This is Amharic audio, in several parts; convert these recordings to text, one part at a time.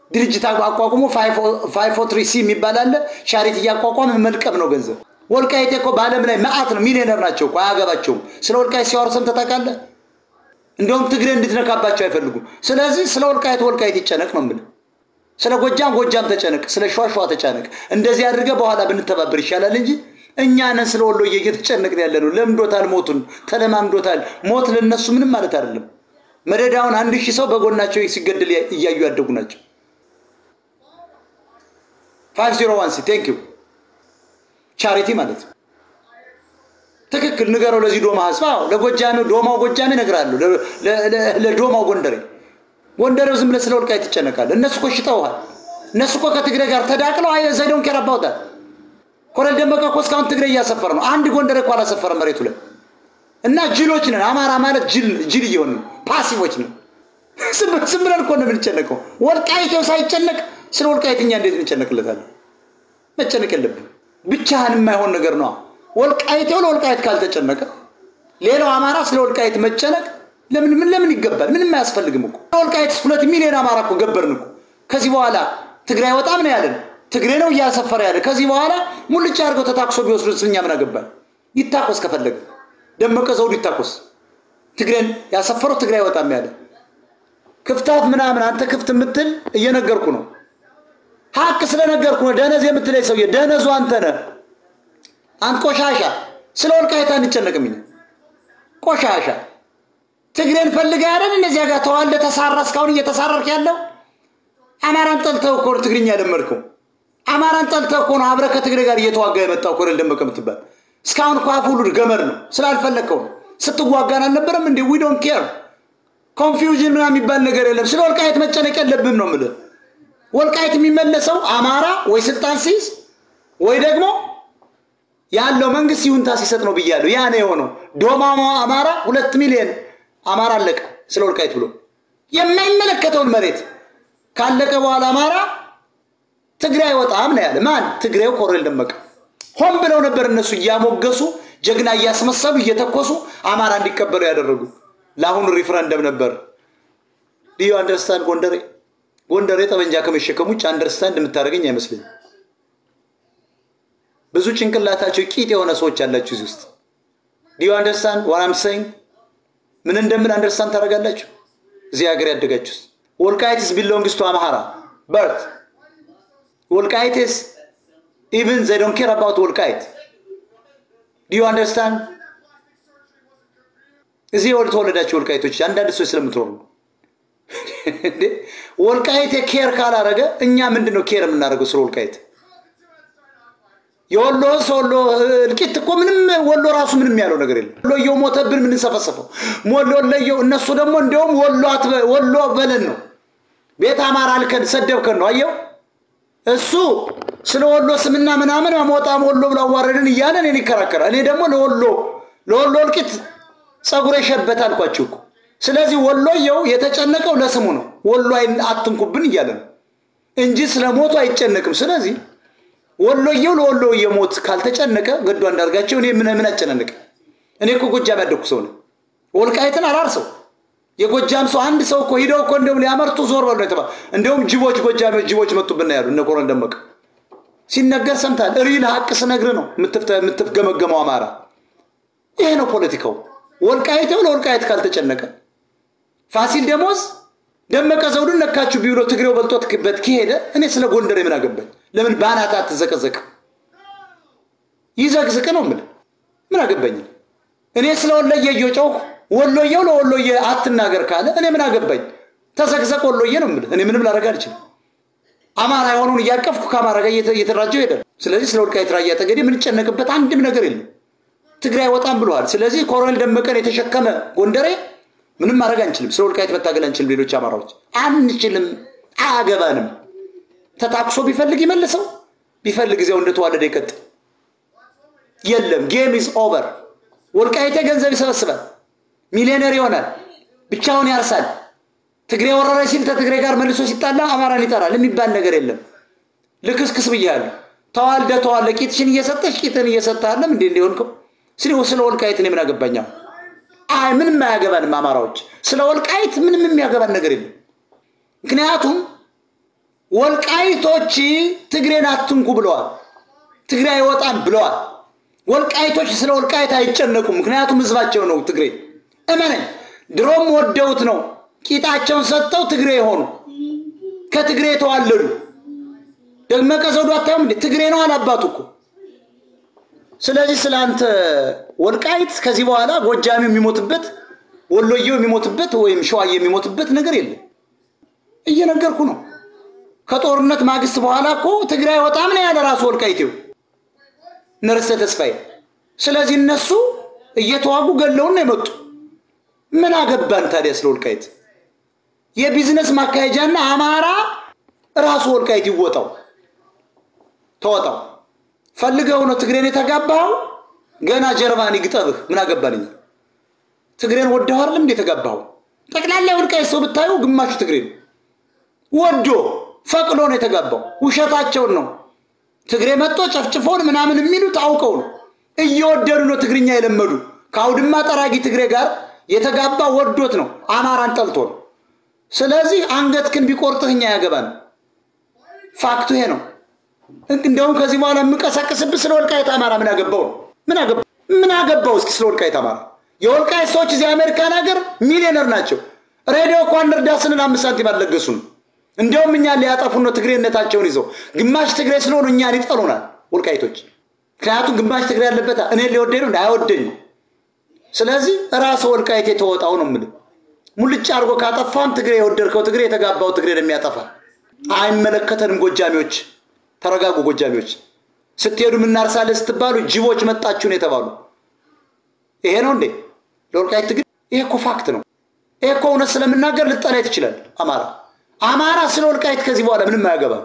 ድርጅት አቋቁሞ ፋይፎ ትሪ ሲ የሚባል አለ። ቻሪቲ እያቋቋመ መልቀም ነው ገንዘብ። ወልቃይቴ እኮ በዓለም ላይ መዓት ነው፣ ሚሊዮነር ናቸው እኮ አያገባቸውም። ስለ ወልቃይት ሲያወሩ ሰምተህ ታውቃለህ? እንደውም ትግሬ እንድትነካባቸው አይፈልጉም። ስለዚህ ስለ ወልቃይት ወልቃይት ይጨነቅ ነው የምልህ። ስለ ጎጃም ጎጃም ተጨነቅ፣ ስለ ሸዋ ሸዋ ተጨነቅ። እንደዚህ አድርገህ በኋላ ብንተባበር ይሻላል እንጂ እኛ ነን ስለ ወሎዬ እየተጨነቅን ያለ ነው። ለምዶታል፣ ሞቱን ተለማምዶታል። ሞት ለነሱ ምንም ማለት አይደለም። መደዳውን አንድ ሺህ ሰው በጎናቸው ሲገደል እያዩ ያደጉ ናቸው። ፋይቭ ዜሮ ዋን ሲ ቴንክ ዩ ቻሪቲ ማለት ነው። ትክክል ንገረው ለዚህ ዶማ ህዝብ። አዎ ለጎጃሜ ዶማው ጎጃሜ እነግርሃለሁ፣ ለዶማው ጎንደሬ ጎንደሬው ዝም ብለህ ስለ ወልቃይት ትጨነቃለህ። እነሱ እኮ ሽጠውሃል። እነሱ እኮ ከትግሬ ጋር ተዳቅለው አይ ዘይዶን ኬር አባውታል። ኮሎኔል ደመቀ እኮ እስካሁን ትግሬ እያሰፈረ ነው። አንድ ጎንደሬ እኮ አላሰፈረም መሬቱ ላይ እና ጅሎች ነን። አማራ ማለት ጅል እየሆን ነው፣ ፓሲቮች ነን። ዝም ብለን እኮ ነው የምንጨነቀው። ወልቃይቴው ሳይጨነቅ ስለ ወልቃይት እኛ እንዴት እንጨነቅለታለን? መጨነቅ የለብን። ብቻህን የማይሆን ነገር ነው። ወልቃይቴው ለወልቃይት ካልተጨነቀ ሌላው አማራ ስለ ወልቃይት መጨነቅ ለምን ምን ለምን ይገባል? ምንም አያስፈልግም እኮ ወልቃይት ሁለት ሚሊዮን አማራ እኮ ገበርን እኮ። ከዚህ በኋላ ትግራይ ወጣም ነው ያለን። ትግሬ ነው እያሰፈረ ያለ። ከዚህ በኋላ ሙልጭ አድርገው ተታክሶ ቢወስዱት እኛ ምን አገባል? ይታኮስ ከፈለገ ደመቀ ዘውዱ ይታኮስ። ትግሬን ያሰፈረው ትግራይ ወጣም ያለ ክፍታት ምናምን አንተ ክፍት የምትል እየነገርኩ ነው። ሀቅ ስለነገርኩ ነው። ደነዝ የምትለኝ ሰውዬ ደነዙ አንተ ነህ። አንተ ቆሻሻ። ስለ ወልቃይት አንጨነቅም። ቆሻሻ ትግሬን ፈልገህ አይደል እነዚያ ጋር ተዋልደ ተሳራ እስካሁን እየተሳረርክ ያለው አማራን ጠልተው እኮ ነው ትግርኛ ለመድከው። አማራን ጠልተው እኮ ነው አብረህ ከትግሬ ጋር እየተዋጋ የመጣው ኮሎኔል ደመቀ የምትባል እስካሁን እኮ አፍ ሁሉ ገመድ ነው። ስላልፈለግከው ነው። ስትዋጋን አልነበረም እንዴ? ዊ ዶንት ኬር ኮንፊውዥን ምናምን የሚባል ነገር የለም። ስለ ወልቃይት መጨነቅ የለብም ነው የምልህ። ወልቃይት የሚመለሰው አማራ ወይ ስልጣን ሲይዝ ወይ ደግሞ ያለው መንግስት ይሁንታ ሲሰጥ ነው ብያለሁ። ያ ነው የሆነው። ዶማማ አማራ ሁለት ሚሊዮን አማራ አለቀ ስለ ወልቃይት ብሎ የማይመለከተውን መሬት ካለቀ በኋላ አማራ ትግራይ ወጣም ነው ያለ። ማን? ትግሬው ኮሎኔል ደመቀ። ሆን ብለው ነበር እነሱ እያሞገሱ ጀግና እያስመሰሉ እየተኮሱ አማራ እንዲቀበሉ ያደረጉ። ለአሁኑ ሪፍረንደም ነበር። ዲዩ አንደርስታንድ ጎንደሬ ጎንደሬ ጠመንጃ ከመሸከም ውጭ አንደርስታንድ የምታደርገኝ አይመስለኝም። ብዙ ጭንቅላታቸው ቂጥ የሆነ ሰዎች ያላችሁ እዚህ ውስጥ ዲዩ አንደርስታንድ ዋራም ሰይንግ ምን እንደምን አንደርስታንድ ታደርጋላችሁ? እዚህ ሀገር ያደጋችሁስ ወልቃይትስ ቢሎንግስ ቱ አምሃራ በርት ወልቃይትስ ኢቭን ዘይ ዶንት ኬር አባውት ወልቃይት ዲዩ አንደርስታንድ እዚህ ወል ተወለዳችሁ ወልቃይቶች አንዳንድ ሰዎች ስለምትኖሩ ወልቃይት ኬር ካላረገ እኛ ምንድን ነው ኬር የምናደርገው ስለ ወልቃይት? የወሎ ወሎ እልቂት እኮ ምንም ወሎ ራሱ ምንም ያለው ነገር የለም። ወሎየው ሞተብን የምንሰፈሰፈው ወሎየው፣ እነሱ ደግሞ እንዲያውም ወሎ በለን ነው ቤት አማራ አልከን ሰደብከን ነው። አየው እሱ ስለ ወሎ ስምና ምናምን ሞጣም ወሎ ብሎ አዋረድን እያለ እኔን ይከራከራል። እኔ ደግሞ ለወሎ ለወሎ እልቂት ጸጉሬ ሸበት አልኳችሁ እኮ። ስለዚህ ወሎየው የተጨነቀው ለስሙ ነው። ወሎ አትንኩብን እያለ ነው እንጂ ስለ ሞቱ አይጨነቅም። ስለዚህ ወሎየው ለወሎዬ ሞት ካልተጨነቀ ገዱ አንዳርጋቸው እኔ ምን ምን አጨናነቀ? እኔ እኮ ጎጃም ያደግኩ ሰው ነኝ። ወልቃይትን አላርሰው የጎጃም ሰው አንድ ሰው እኮ ሂደው እኮ እንደውም ሊያመርቱ ዞር በሉ የተባለ እንደውም ጅቦች ጎጃም ጅቦች መጡብና ያሉ እነ ኮሎኔል ደመቀ ሲነገር ሰምታል። ሪል ሀቅ ስነግር ነው የምትገመገመው አማራ። ይሄ ነው ፖለቲካው። ወልቃይቴው ለወልቃይት ካልተጨነቀ ፋሲል ደሞዝ ደመቀ ዘውዱን ነካችሁ ቢብሎ ትግሬው በልጦትበት ከሄደ እኔ ስለ ጎንደር ምን አገባኝ? ለምን በአናት አትዘቀዘቅ? ይዘቅዝቅ ነው የምልህ። ምን አገባኝ? እኔ ስለ ወሎዬ እየጮኩ ወሎዬው ለወሎዬ አትናገር ካለ እኔ ምን አገባኝ? ተዘቅዘቅ ወሎዬ ነው የምልህ። እኔ ምንም ላደርግ አልችልም። አማራ የሆነውን እያቀፍኩ ከአማራ ጋር እየተደራጀው ሄዳል። ስለዚህ ስለ ወልቃይት ራያ ጠገዴ የምንጨነቅበት አንድም ነገር የለም። ትግራይ ወጣም ብለዋል። ስለዚህ ኮሎኔል ደመቀን የተሸከመ ጎንደሬ ምንም ማድረግ አንችልም። ስለ ወልቃይት መታገል አንችልም። ሌሎች አማራዎች አንችልም፣ አያገባንም። ተታክሶ ቢፈልግ ይመልሰው፣ ቢፈልግ ጊዜው እንደተዋለደ ይቀጥል። የለም ጌም ኢዝ ኦቨር። ወልቃይቴ ገንዘብ ይሰበስባል፣ ሚሊዮነር ይሆናል፣ ብቻውን ያርሳል። ትግሬ ወረረ ሲል ከትግሬ ጋር መልሶ ሲጣላ አማራን ይጠራል የሚባል ነገር የለም። ልክስክስ ብያለሁ። ተዋልደ ተዋለ ቂጥሽን እየሰጠሽ ቂጥን እየሰጠሃለም እንዴ እንዲሆንከው ስለ ወልቃይት እኔ ምን አገባኝ? አይ ምንም አያገባንም። አማራዎች ስለ ወልቃይት ምንም የሚያገባን ነገር የለም። ምክንያቱም ወልቃይቶች ትግሬን አትንኩ ብለዋል። ትግሬ አይወጣም ብለዋል። ወልቃይቶች ስለ ወልቃይት አይጨነቁም። ምክንያቱም ህዝባቸው ነው ትግሬ። እመነኝ፣ ድሮም ወደውት ነው ቂጣቸውን ሰጥተው ትግሬ የሆኑ ከትግሬ የተዋለዱ ደመቀ ዘውዱ አታዩም እንዴ? ትግሬ ነው አላባቱ እኮ። ስለዚህ ስለ አንተ ወልቃይት ከዚህ በኋላ ጎጃሚ የሚሞትበት ወሎየው የሚሞትበት ወይም ሸዋዬ የሚሞትበት ነገር የለም። እየነገርኩ ነው። ከጦርነት ማግስት በኋላ እኮ ትግራይ ወጣም ነው ያለ ራሱ ወልቃይቴው ነርሰ ተስፋዬ። ስለዚህ እነሱ እየተዋጉ ገለውን ነው የመጡ። ምን አገባን ታዲያ ስለ ወልቃይት? የቢዝነስ ማካሄጃና አማራ ራሱ ወልቃይት ይወጣው ተወጣው። ፈልገው ነው ትግሬን የተጋባኸው? ገና ጀርባን ይግጠብህ። ምን አገባን? ትግሬን ወደው አይደለም እንደ የተጋባኸው? ጠቅላላ ወልቃይት ሰው ብታዩ ግማሹ ትግሬ ነው። ወዶ ፈቅዶ ነው የተጋባው። ውሸታቸውን ነው። ትግሬ መጥቶ ጨፍጭፎን ምናምን የሚሉት አውቀው ነው። እየወደዱ ነው ትግርኛ የለመዱ። ከአውድማ ጠራጊ ትግሬ ጋር የተጋባ ወዶት ነው። አማራን ጠልቶ ነው። ስለዚህ አንገትክን ቢቆርጥህ እኛ ያገባን። ፋክቱ ይሄ ነው። እንደውም ከዚህ በኋላ የምንቀሳቀስብህ ስለ ወልቃይት አማራ ምን አገባው ነው? ምን አገባው? ምን አገባው? እስኪ ስለ ወልቃይት አማራ። የወልቃይት ሰዎች እዚህ አሜሪካን ሀገር ሚሊዮነር ናቸው። ሬዲዮ እኮ እንርዳ ስንል አምስት ሳንቲም አልለገሱንም። እንዲያውም እኛን ሊያጠፉን ነው ትግሬነታቸውን ይዘው። ግማሽ ትግሬ ስለሆኑ እኛን ይጠሉናል ወልቃይቶች። ምክንያቱም ግማሽ ትግሬ ያለበት እኔ ሊወደኝ ነው አይወደኝም። ስለዚህ ራስ ወልቃይት የተወጣው ነው የምልህ። ሙልጭ አድርጎ ካጠፋን ትግሬ የወደድከው ትግሬ የተጋባው ትግሬ ነው የሚያጠፋ። አይመለከተንም። ጎጃሚዎች ተረጋጉ። ጎጃሚዎች ስትሄዱ ምናርሳለን ስትባሉ ጅቦች መጣችሁ ነው የተባሉ። ይሄ ነው እንዴ ለወልቃይት ትግሬ? ይሄ እኮ ፋክት ነው። ይሄ እኮ እውነት ስለምናገር ልጠላ ትችላል። አማራ አማራ ስለ ወልቃይት ከዚህ በኋላ ምንም አያገባም።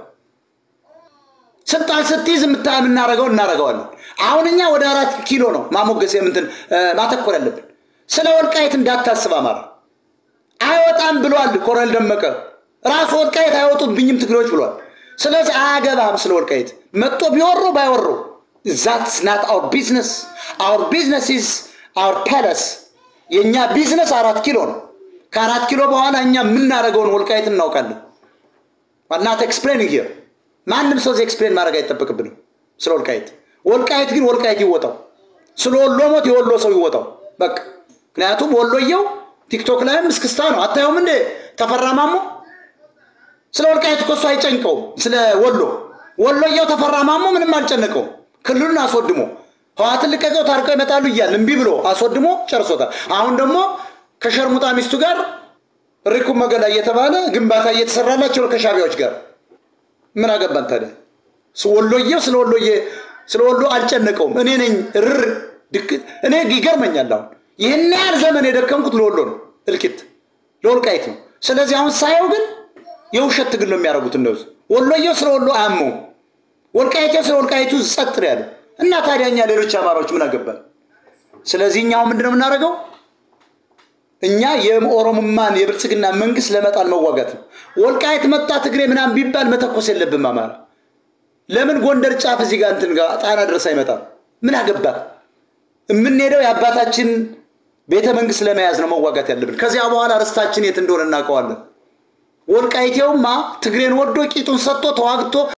ስልጣን ስትይዝ የምናደርገው እናደርገዋለን። አሁን እኛ ወደ አራት ኪሎ ነው ማሞገስ የምንትን ማተኮር ያለብን። ስለ ወልቃይት እንዳታስብ አማራ አይወጣም ብሏል ኮሎኔል ደመቀ። ራሱ ወልቃይት አይወጡብኝም ትግሬዎች ብሏል። ስለዚህ አያገባም ስለ ወልቃይት መጥቶ ቢወሮ ባይወሮ ዛትስ ናት አውር ቢዝነስ አውር ቢዝነስ ኢዝ አውር ፓለስ። የእኛ ቢዝነስ አራት ኪሎ ነው። ከአራት ኪሎ በኋላ እኛ የምናደርገውን ወልቃይት እናውቃለን። ናት ኤክስፕሌን ሂር ማንም ሰው እዚህ ኤክስፕሌን ማድረግ አይጠበቅብንም ስለ ወልቃይት። ወልቃይት ግን ወልቃይት ይወጣው፣ ስለ ወሎ ሞት የወሎ ሰው ይወጣው በቃ። ምክንያቱም ወሎየው ቲክቶክ ላይም እስክስታ ነው። አታዩም እንዴ ተፈራ ማሞ? ስለ ወልቃይት እኮ እሱ አይጨንቀውም። ስለ ወሎ ወሎየው ተፈራ ማሞ ምንም አልጨነቀውም። ክልሉን አስወድሞ ህዋትን ልቀቀው ታርቀው ይመጣሉ እያል እምቢ ብሎ አስወድሞ ጨርሶታል። አሁን ደግሞ ከሸርሙጣ ሚስቱ ጋር ሪኩ መገላ እየተባለ ግንባታ እየተሰራላቸው ከሻቢያዎች ጋር ምን አገባን ታዲያ? ወሎዬው ስለ ወሎዬ ስለ ወሎ አልጨነቀውም። እኔ ነኝ ርር ድክ እኔ ይገርመኛል። አሁን ይህን ያህል ዘመን የደከምኩት ለወሎ ነው፣ እልቂት ለወልቃይት ነው። ስለዚህ አሁን ሳየው ግን የውሸት ትግል ነው የሚያደርጉት እነሱ። ወሎዬው ስለ ወሎ አያመውም፣ ወልቃይቴው ስለ ወልቃይቱ ጸጥ ነው ያለው። እና ታዲያ እኛ ሌሎች አማራዎች ምን አገባን? ስለዚህ እኛ አሁን ምንድን ነው የምናደርገው? እኛ የኦሮሞማን የብልጽግና መንግስት ለመጣል መዋጋት ነው። ወልቃይት መጣ ትግሬ ምናምን ቢባል መተኮስ የለብም አማራ። ለምን ጎንደር ጫፍ እዚህ ጋር እንትን ጋር ጣና ድረስ አይመጣም? ምን አገባ? የምንሄደው የአባታችን ቤተ መንግስት ለመያዝ ነው መዋጋት ያለብን። ከዚያ በኋላ ርስታችን የት እንደሆነ እናውቀዋለን። ወልቃይቴውማ ትግሬን ወዶ ቂጡን ሰጥቶ ተዋግቶ